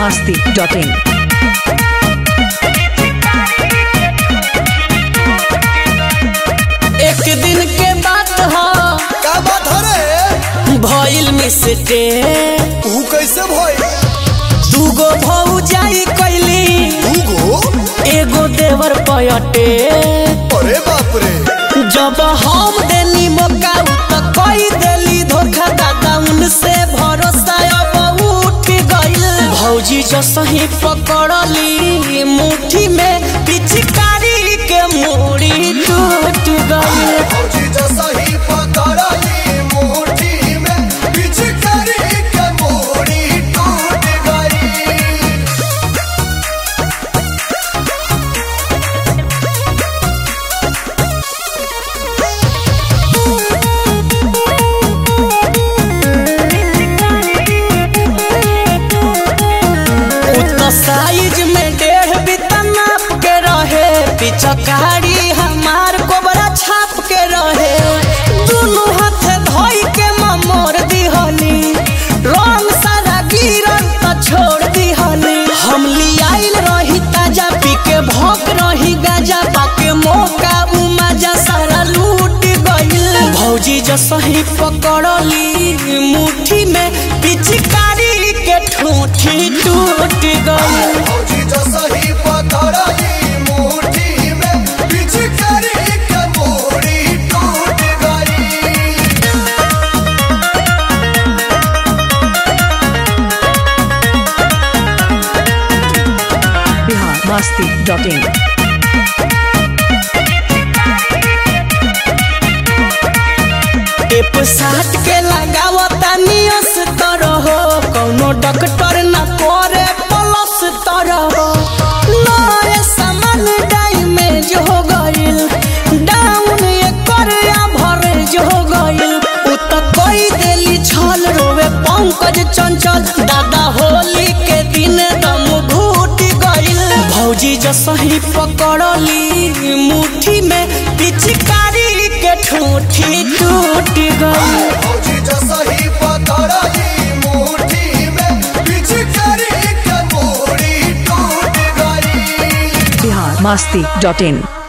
masti.in. एक दिन के बात ह का बात हरे भइल मिसटे ऊ कैसे भइल दूगो भौजाई कैली दूगो एगो देवर पयटे अरे बाप रे जब हम देनी मौका उ त कई देली धोखा दादा उनसे भरोसा अब उठ गइल भौजी जो सही पकड़ली मुट्ठी में पिचकारी के मूड़ी टूट गइल फौजी जो सही पकड़ली मुट्ठी में पिचकारी के मोड़ी टूट गई उतना साइज में डेढ़ बिता नाप के रहे पिचकारी हमार कोबरा छाप के रहे दोनों हाथ धोई के ममोर दिहली रंग सारा गिरल त छोड़ दिहली हम लियाइल रही ताजा पी के भोग रही गाजा पाके मौका उमाजा सारा लूट गइल भौजी जो सही पकड़ली मुट्ठी में पिचकारी के ठूठी टूट गइल फौजी जो सही पकड़ली मुट्ठी में पिचकारी के मोड़ी टूट गई Bihar masti.in. टेप साट के लगावता नियस तरह कौनो डॉक्टर न करे प्लस तरह नए सामान डैमेज हो गइल डाउन एकर एवरेज हो गइल उ त कई देली छल रोवे पंकज चंचल दादा होली के दिन दम घूट गइल भौजी जो सही पकड़ली मुट्ठी में पिचकारी के ठूठी टूट गई फौजी जो सही पकड़ली मुट्ठी में पिचकारी के मोड़ी टूट गई Bihar masti.in.